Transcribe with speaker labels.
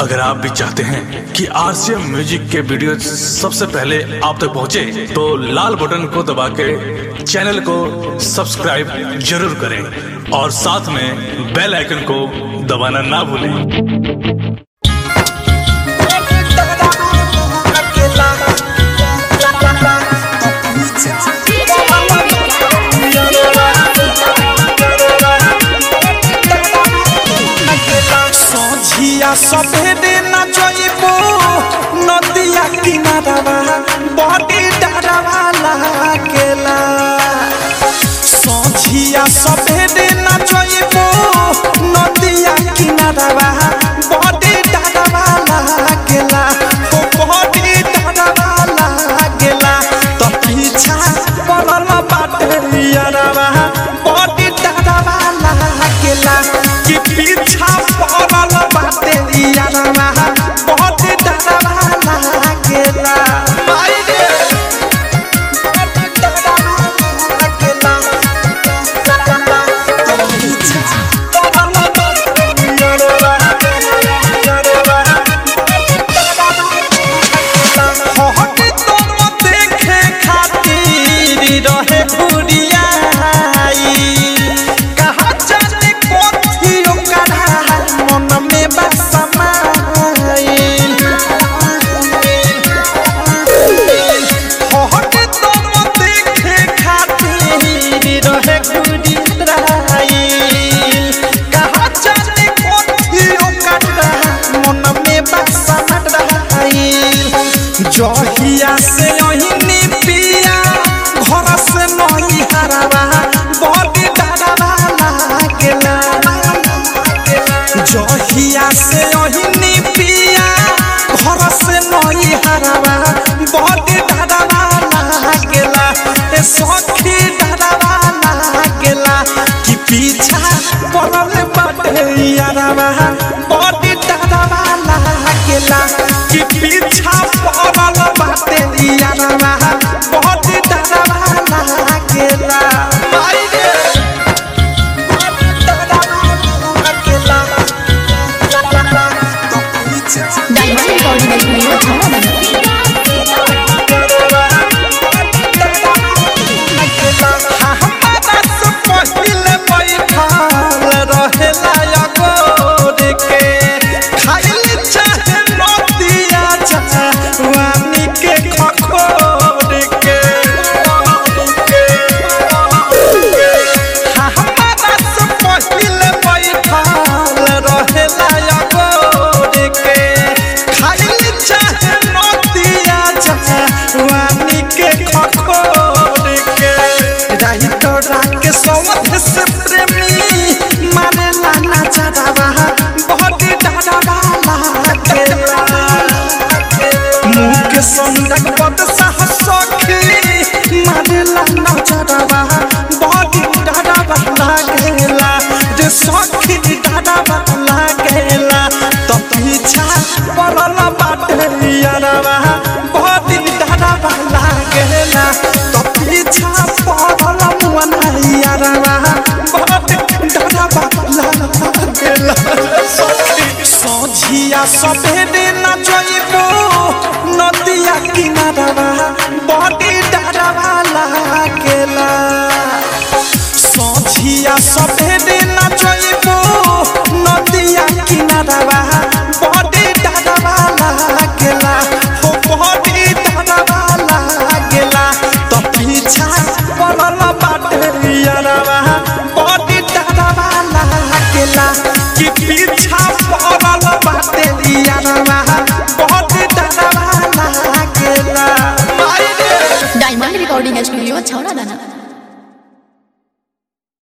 Speaker 1: अगर आप भी चाहते हैं कि आरसीएम म्यूजिक के वीडियो सबसे पहले आप तक पहुंचे, तो लाल बटन को दबा के चैनल को सब्सक्राइब जरूर करें और साथ में बेल आइकन को दबाना ना भूलें
Speaker 2: सोझिया सभेरे न जइबो नदिया किनारवा बड़ी डरवा लागेला सोझिया सभेरे न जइबो नदिया किनारवा बड़ी डरवा लागेला ओ बड़ी डरवा लागेला तो पीछा पड़ल बाटे यारवा बड़ी डरवा लागेला कि पीछा पड़ल बाटे यारवा बड़ी डरवा लागेला आई रे बड़ी डरवा लागेला तो पीछा पड़ल बाटे यारवा यारवा हट तुम देखे खातिर रहे भुरियाई कहा जाने कोथी ओकरा मन में बसमाइल हट तुम देखे खातिर रहे भुरियाई कहा जाने कोथी ओकरा मन में बसमाइल जहिया से अहिनी पिया घर से नहीं हरावा बड़ी डरवा लागेला जहिया से अहिनी पिया घर से नहीं हरावा बड़ी डरवा लागेला ए सखी डरवा लागेला कि पीछा पड़ल बाटे यारवा बड़ी डरवा लागेला कि पीछा पड़ल बाटे यारवा बड़ी डरवा लागेला आई रे बड़ी डरवा लागेला तो पीछा
Speaker 3: डायमंड रिकॉर्डिंग स्टूडियो छावा
Speaker 2: से प्रेमी मारे लाना चढ़ावा बहुत डरावा लागेला मुख संदक पद साहस सखी मारेला नजरवा बड़ी डरवा लागेला जे सखी डरवा लागेला तो पीछा पड़ल बाटे यारवा बड़ी डरवा लागेला तो पीछा पड़ल मुअना यारवा बड़ी डरवा लागेला सखी सोझिया सभेरे न जइबो नदिया किनारवा बड़ी डरवा लागेला सोझिया सभेरे न जइबो नदिया किनारवा बड़ी डरवा लागेला हो बड़ी डरवा लागेला तो पीछा पड़ल बाटे यारवा बड़ी डरवा लागेला कि पीछा पड़ल बाटे यारवा बड़ी डरवा लागेला आई रे
Speaker 3: डायमंड रिकॉर्डिंग स्टूडियो छावा दाना